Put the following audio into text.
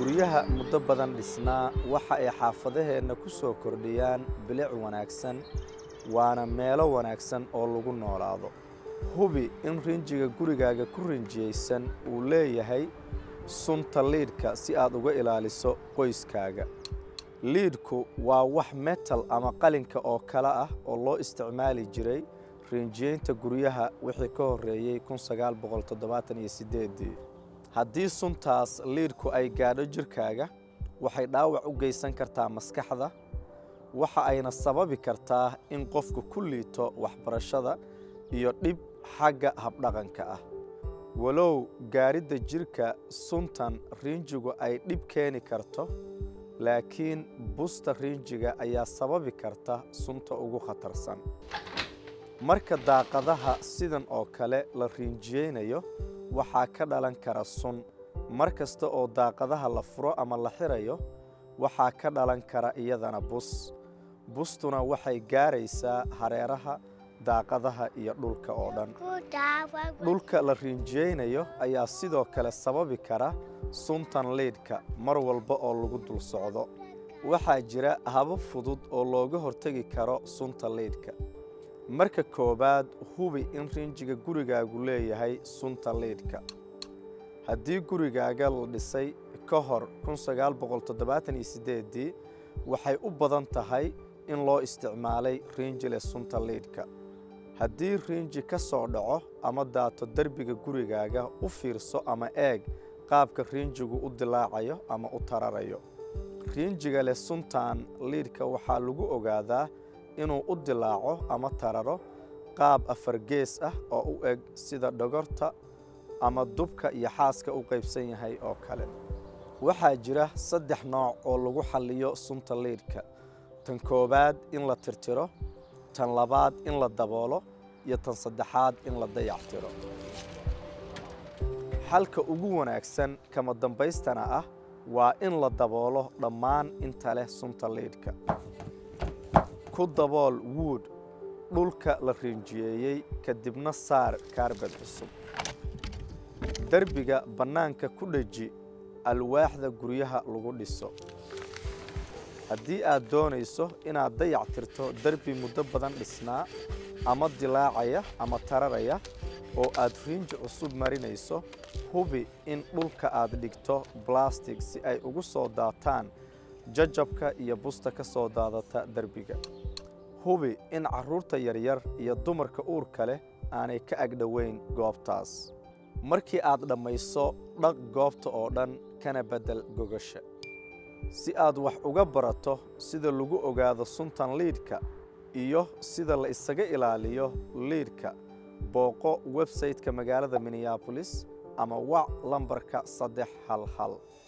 guryaha muddo badan dhisnaa waxa ay xaafadaheenna ku soo kordhiyaan bilic wanaagsan waana meelo wanaagsan oo lagu noolaado hubi in rinjiga gurigaaga ku rinjiyeysan uu leeyahay sunta liidhka si aad uga ilaaliso qoyskaaga liidhku waa wax metal ama qalinka oo kale ah oo loo isticmaali jiray rinjiyeynta guryaha wixii ka horreeyey haddii suntaas liidhku ay gaadho jirkaaga waxay dhaawac u geysan kartaa maskaxda waxa ayna sababi kartaa in qofku ku liito waxbarashada iyo dhib xagga habdhaqanka ah walow gaadhidda jirka suntan riinjigu ay dhib keeni karto laakiin busta riinjiga ayaa sababi karta sunta ugu khatarsan marka daaqadaha sidan oo kale la riinjiyeynayo waxaa ka dhalan kara sun mar kasta oo daaqadaha la furo ama la xirayo waxaa ka dhalan kara iyadana bus bustuna waxay gaaraysaa hareeraha daaqadaha iyo dhulka oo dhan dhulka la riinjiyeynayo ayaa sidoo kale sababi kara suntan liidhka mar walba oo lagu dul socdo waxaa jira habab fudud oo looga hortegi karo sunta liidhka marka koowaad hubi in rinjiga gurigaagu leeyahay sunta liidhka haddii gurigaaga la dhisay ka hor waxay u badan tahay in loo isticmaalay riinji leh sunta liidhka haddii riinji ka soo dhaco ama daato derbiga gurigaaga u fiirso ama eeg qaabka riinjigu u dilaacayo ama u tararayo riinjiga leh suntan liidhka waxaa lagu ogaadaa inuu u dilaaco ama tararo qaab afar gees ah oo u eg sida dhogorta ama dubka iyo xaaska u qaybsan yahay oo kale waxaa jira saddex nooc oo lagu xalliyo sunta liidhka tan koowaad in la tirtiro tan labaad in la daboolo iyo tan saddexaad in la dayactiro xalka ugu wanaagsan kama dambaystana ah waa in la daboolo dhammaan inta leh sunta liidhka ku dabool wuud dhulka la riinjiyeeyey kadibna saar kaarbad cusub derbiga bannaanka ku dheji alwaaxda guryaha lagu dhiso haddii aad doonayso inaad dayac tirto derbi muddo badan dhisnaa ama dilaacaya ama tararaya oo aad riinji cusub marinayso hubi in dhulka aad dhigto balastig si ay ugu soo daataan jajabka iyo busta ka soo daadata derbiga hubi in carruurta yaryar iyo dumarka uurka leh aanay ka agdhoweyn goobtaas markii aad dhammayso dhaq goobta oo dhan kana beddel gogasha si aad wax uga barato sida lagu ogaado suntan liidhka iyo sida la isaga ilaaliyo liidhka booqo websayte-ka magaalada minneabolis ama wac lambarka saddex hal hal